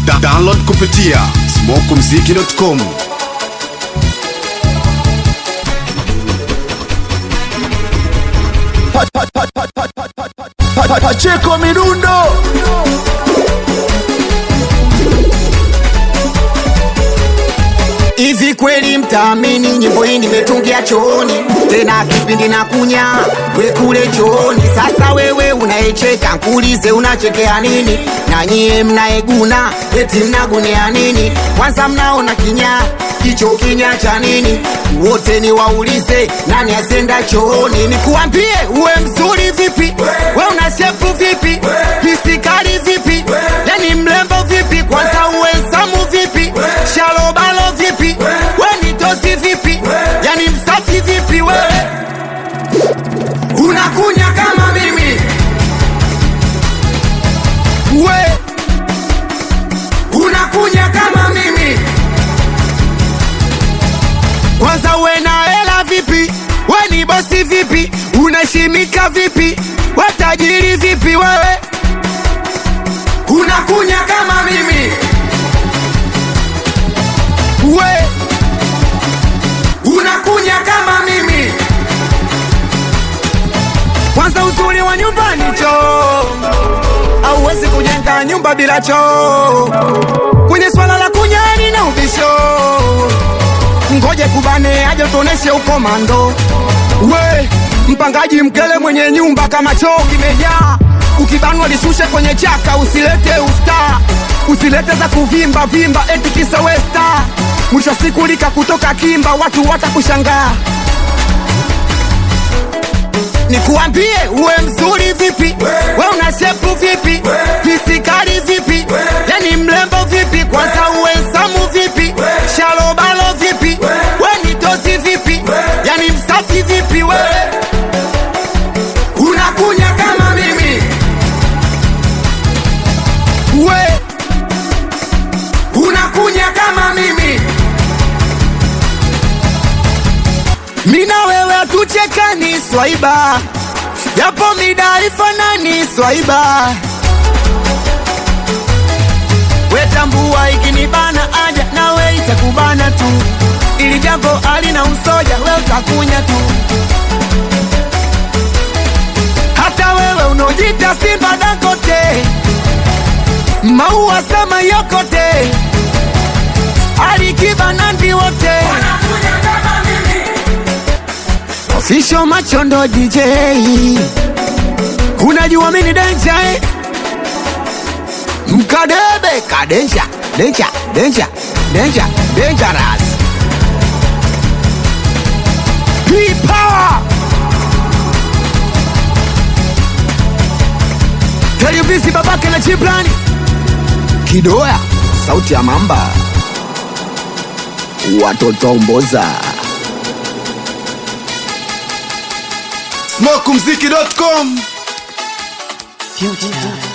Da download kupitia smokumziki.com. Pacheko Midundo Hivi kweli mtaamini nyimbo hii nimetungia chooni, tena kipindi na kunya we kule chooni. Sasa wewe unayecheka nkuulize, unachekea nini? Na nyie mnaeguna eti mnagunia nini? Kwanza mnaona kinya hicho kinya cha nini? Wote ni waulize nani asenda chooni? Nikuambie uwe mzuri vipi, we una shepu vipi, pisikali vipi, yani mlembo vipi, kwanza uwe samu vipi, shalobalo vipi, we ni tosi vipi, yani msafi vipi, wewe unakunya kama mimi we unakunya kama mimi kwanza uwe na hela vipi we ni bosi vipi unaheshimika vipi we tajiri vipi wewe unakunya kama mimi we unakunya kama mimi kwanza uzuri wa nyumbani choo auwezi kujenga nyumba bila choo kwenye swala la kunyani na ubisho ngoje kubane aje tuoneshe ukomando we mpangaji mkele mwenye nyumba kama choo kimejaa ukibanwa lishushe kwenye chaka usilete usta usilete za kuvimba vimba eti kisa westa mwisho wa siku lika kutoka kimba watu watakushangaa nikuambie uwe mzuri vipi we una shepu vipi pisikali vipi yani mlembo vipi kwanza uwe samu vipi shalobalo vipi we ni tosi vipi yani msafi vipi wewe unakunya kama mimi we unakunya kama mimi mina wewe hatuchekani swaiba japo mida ifanani swaiba wetambua ikinibana aja nawe itakubana tu ili jambo alina usoja we utakunya tu hata wewe unaojita simba dangote maua sama yokote alikiba nandi wote Official Machondo DJ Unajua mini denja eh? Mkadebe kadenja denja denja denja dangerous P-Power Televisi babake na chiplani Kidoya sauti ya mamba Watoto mboza smokumziki.com. Future.